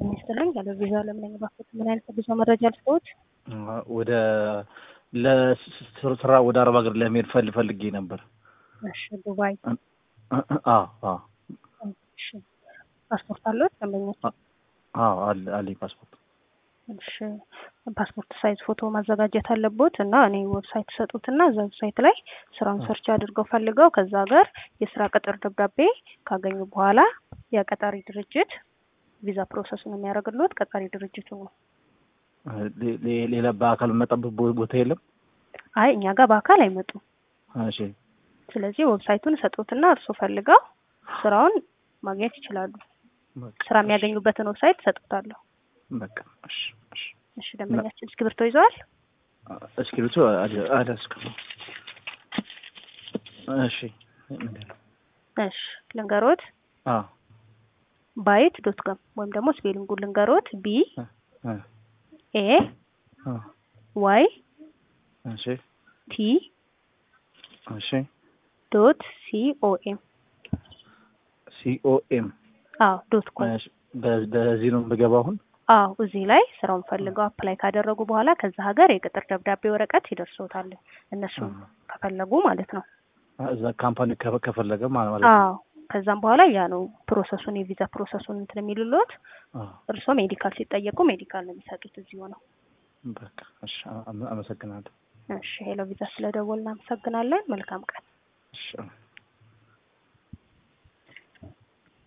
ጤና ይስጥልኝ። ያለ ቪዛ ለምን ባክዎት? ምን አይነት ጉዞ መረጃ ልስጥዎት? ወደ ለስራ ወደ አረብ ሀገር ለመሄድ ፈል ፈልጌ ነበር። እሺ፣ ዱባይ። አዎ አዎ እሺ፣ ፓስፖርት አለዎት? ደንበኞች? አዎ አለ አለኝ ፓስፖርት። እሺ፣ ፓስፖርት ሳይዝ ፎቶ ማዘጋጀት አለቦት እና እኔ ዌብሳይት ሰጡትና እዛ ዌብሳይት ላይ ስራውን ሰርች አድርገው ፈልገው ከዛ ሀገር የስራ ቅጥር ደብዳቤ ካገኙ በኋላ የቀጣሪ ድርጅት ቪዛ ፕሮሰሱን የሚያደርግልዎት ቀጣሪ ድርጅቱ ነው። ሌላ በአካል መጣበት ቦታ የለም? አይ እኛ ጋር በአካል አይመጡም። እሺ ስለዚህ ዌብሳይቱን ሰጡትና እርሶ ፈልገው ስራውን ማግኘት ይችላሉ። ስራ የሚያገኙበትን ዌብሳይት ሰጡታለሁ። በቃ እሺ እሺ እሺ ደንበኛችን እስክሪብቶ ይዘዋል? እስክሪብቶ አልያዝኩም። እሺ ምንድን ነው? እሺ ልንገሮት አዎ ባይት ዶት ኮም ወይም ደግሞ ስፔሊንጉን ልንገሮት ቢ ኤ ዋይ እሺ ቲ እሺ ዶት ሲ ኦ ኤም ሲኦኤም አዎ ዶት ኮም በዚህ ነው የምገባው አሁን? አዎ እዚህ ላይ ስራውን ፈልገው አፕላይ ካደረጉ በኋላ ከዛ ሀገር የቅጥር ደብዳቤ ወረቀት ይደርሶታል። እነሱ ከፈለጉ ማለት ነው። እዛ ካምፓኒ ከፈለገ ማለት ነው። አዎ ከዛም በኋላ ያ ነው ፕሮሰሱን የቪዛ ፕሮሰሱን እንትን የሚልሎት። እርስዎ ሜዲካል ሲጠየቁ ሜዲካል ነው የሚሰጡት እዚሁ ነው። በቃ እሺ፣ አመሰግናለሁ። እሺ ሄሎ ቪዛ ስለደወልን እናመሰግናለን። መልካም ቀን። እሺ